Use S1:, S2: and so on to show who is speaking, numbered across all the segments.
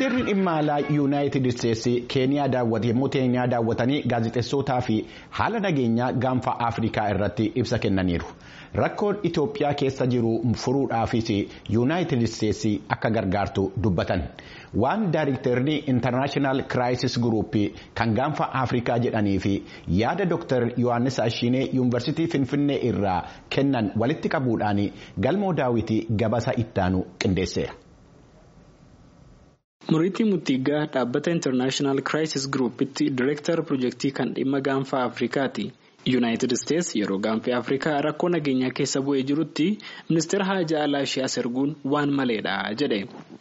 S1: Ministeerri dhimma alaa yuunaayitid isteetsi keeniyaa daawwate yommuu keeniyaa daawwatanii gaazexeessootaa fi haala nageenyaa gaanfa afrikaa irratti ibsa kennaniiru. Rakkoon Itoophiyaa keessa jiru furuudhaafis yuunaayitid isteetsi akka gargaartu dubbatan. Waan daayiriktarri intarnaashinaal kiraayisis guruuppii kan gaanfa afrikaa jedhanii fi yaada Dr. Yohaannis Ashiinee yuunivarsiitii Finfinnee irraa kennan walitti qabuudhaan galmoo daawwitii gabasa ittaanu qindeesseera.
S2: Muriitii Muttiigaa dhaabbata International Crisis Groupitti Direektar Pirojektii kan dhimma gaanfa Afrikaati. Yuunaayitid Isteets yeroo gaanfa Afrikaa rakkoo nageenyaa keessa bu'ee jirutti ministeera haajaa alaa ishee as erguun waan maleedha jedhe.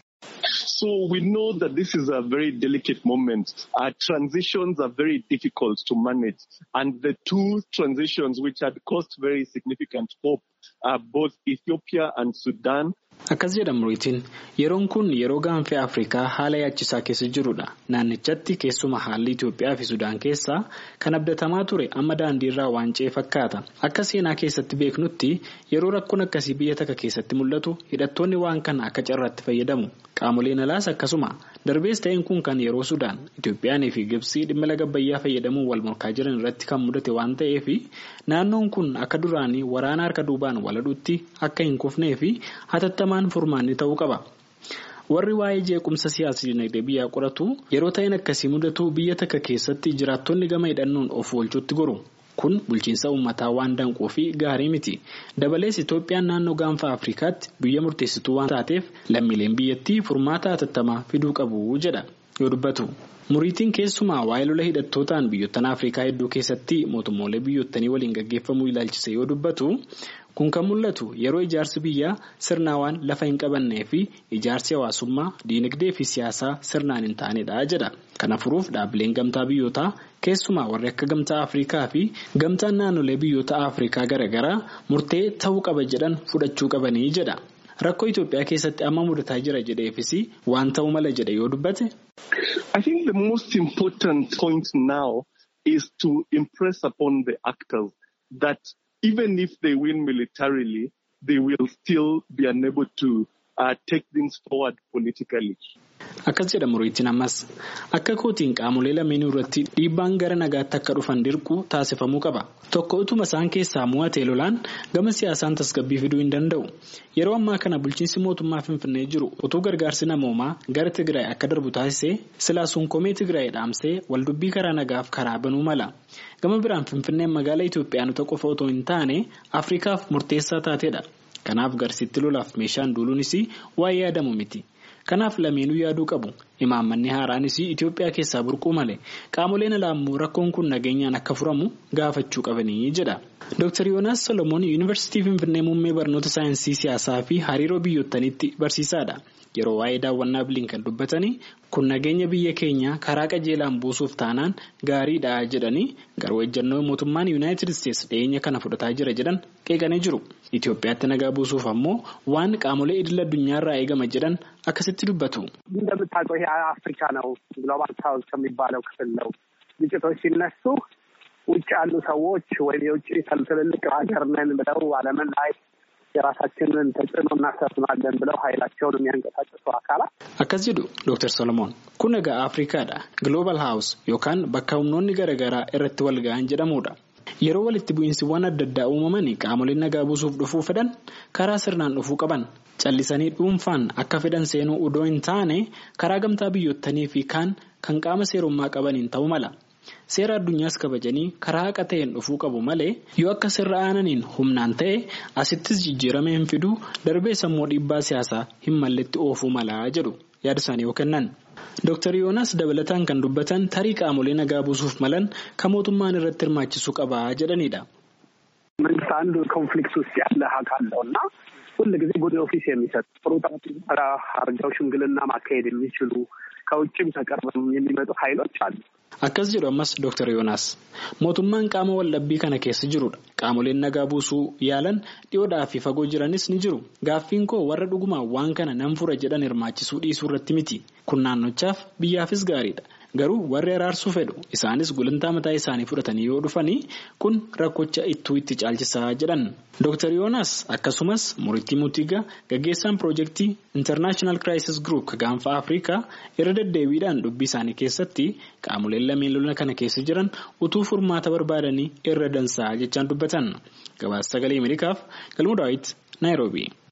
S3: So we know that this is a very delicate moment. Our transitions are very difficult to manage. And the two transitions which had caused very significant hope are both Ethiopia and Sudan.
S2: Akkas jedha Muriitiin yeroon kun yeroo gaanfa Afrikaa haala yaachisaa keessa jirudha. Naannichatti keessuma haalli Itoophiyaa fi Sudaan keessaa kan abdatamaa ture amma daandiirraa waan ce'e fakkaata. Akka seenaa keessatti beeknutti yeroo rakkoon akkasii biyya takka keessatti mul'atu hidhattoonni waan kana akka carraatti fayyadamu. Qaamoleen alaas akkasuma darbees ta'een kun kan yeroo Sudaan Itoophiyaanii fi Gibsii dhimma laga Abbayyaa fayyadamuun wal morkaa jiran irratti kan mudate waan ta'eef naannoon kun akka duraanii waraana harka duubaan waladhuutti akka hin kufnee fi hatattamaan furmaanni ta'uu qaba. Warri waa'ee jeequmsa siyaasa dinagdee biyyaa qoratu yeroo ta'een akkasii mudatu biyya takka keessatti jiraattonni gama hidhannoon of oolchuutti goru. Kun bulchiinsa uummataa waan danquu fi gaarii miti. Dabalees Itoophiyaan naannoo gaanfa Afrikaatti biyya murteessituu waan taateef lammiileen biyyattii furmaata hatattamaa fiduu qabu jedha yoo dubbatu. Muriitiin keessumaa waa'ee lola hidhattootaan biyyoottan Afrikaa hedduu keessatti mootummoolee biyyootanii waliin gaggeeffamuu ilaalchise yoo dubbatu kun kan mul'atu yeroo ijaarsi biyyaa sirnaawaan lafa hin qabannee fi ijaarsi hawaasummaa diinagdee fi siyaasaa sirnaan hin taanedha jedha. Kana furuuf dhaabbileen gamtaa biyyootaa keessumaa warri akka gamtaa Afrikaa fi gamtaan naannolee biyyoota Afrikaa garaagaraa murtee ta'uu qaba jedhan fudhachuu qabanii jedha. Rakkoo Itoophiyaa keessatti amma mudataa jira jedheefis waan ta'uu mala jedhe yoo dubbate.
S3: I think the most important point now is to impress upon the actors that even if they win militarily, they will still be unable to uh, take things forward politically.
S2: Akkas jedha Muriitiin ammas akka kootiin qaamolee lameenii irratti dhiibbaan gara nagaatti akka dhufan dirquu taasifamuu qaba. Tokko utuma isaan keessaa mo'atee lolaan gama siyaasaan tasgabbii fiduu hin danda'u. Yeroo ammaa kana bulchiinsi mootummaa Finfinnee jiru utuu gargaarsi namoomaa gara Tigraay akka darbu taasisee silaa sunkomee Tigraay dhaamsee waldubbii karaa nagaaf karaa banuu mala. Gama biraan Finfinneen magaalaa Itoophiyaanota qofa otoo hin taane Afrikaaf murteessaa taatedha. Kanaaf garsiitti lolaaf meeshaan duuluunis waa'ee yaadamu miti. Kanaaf lameenuu yaaduu qabu. Imaammanni haaraanis Itoophiyaa keessaa burquu malee qaamoleen alaa immoo rakkoon kun nageenyaan akka furamu gaafachuu qabanii jedha. Dr. Yoonaas Solomoon Yuunivarsiitii Finfinnee Muummee Barnoota Saayinsii Siyaasaa fi Hariiroo Biyyoottaniitti barsiisaadha. Yeroo waa'ee daawwannaa Bilinkan dubbatanii kun nageenya biyya keenyaa karaa qajeelaan buusuuf taanaan gaariidha jedhanii garuu ejjennoo mootummaan Yuunaayitid Isteets dhiyeenya kana fudhataa jira jedhan qeeqanii jiru. Itoophiyaatti nagaa buusuuf ammoo waan qaamolee idil addunyaarraa eegama jedhan akkasitti dubbatu.
S4: እንደምታውቀው ይሄ አፍሪካ ነው ግሎባል ሳውዝ ከሚባለው ክፍል ነው። ግጭቶች ሲነሱ ውጭ ያሉ ሰዎች ወይም የውጭ ትልልቅ ሀገር ነን ብለው ዓለምን ላይ የራሳችንን ተጽዕኖ እናሰፍናለን ብለው ኃይላቸውን የሚያንቀሳቅሱ አካላት
S2: akkas jedhu Dr. Solomoon kun egaa Afrikaadha Global House yookaan bakka humnoonni garaagaraa irratti wal ga'an jedhamudha. Yeroo walitti bu'iinsiwwan adda addaa uumaman qaamoleen nagaa buusuuf dhufuu fedhan karaa sirnaan dhufuu qaban callisanii dhuunfaan akka fedhan seenuu udoo hin taane karaa gamtaa biyyoottanii fi kaan kan qaama seerummaa qabaniin ta'uu mala. Seera addunyaas kabajanii karaa haqa ta'een dhufuu qabu malee yoo akka sirra aananiin humnaan ta'e asittis jijjiirama hin fiduu darbee sammuu dhiibbaa siyaasaa hin malletti oofuu malaa jedhu yaada isaanii yoo kennan. Dr. Yoonaas dabalataan kan dubbatan tarii qaamolee nagaa buusuuf malan kan mootummaan irratti hirmaachisuu qabaa jedhanidha.
S4: መንግስት አንዱ ኮንፍሊክት ውስጥ ያለ አካል ነው እና ሁል ጊዜ ጉድ ኦፊስ የሚሰጥ ጥሩ ጠራ አርገው ሽምግልና ማካሄድ የሚችሉ ከውጭም ተቀርበው የሚመጡ ኃይሎች አሉ።
S2: Akkas jedhu ammas Dr. Yoonaas mootummaan qaama waldhabbii kana keessa jirudha. Qaamoleen nagaa buusuu yaalan dhiyoodhaa fi fagoo jiranis ni jiru. Gaaffiin koo warra dhugumaan waan kana nan fura jedhan hirmaachisuu dhiisuu irratti miti. Kun naannochaaf biyyaafis gaariidha. garuu warri araarsuu fedhu isaanis gulantaa mataa isaanii fudhatanii yoo dhufanii kun rakkocha ittuu itti caalchisaa jedhan. Dr. Yoonaas akkasumas Muriitii Mutiigaa gaggeessaan piroojeektii International Crisis Group gaanfa Afrikaa irra deddeebiidhaan dubbii isaanii keessatti qaamoleen lameen lola kana keessa jiran utuu furmaata barbaadanii irra dansaa jechaan dubbatan. Gabaasa sagalee Ameerikaaf Galmuu Daawit Naayiroobii.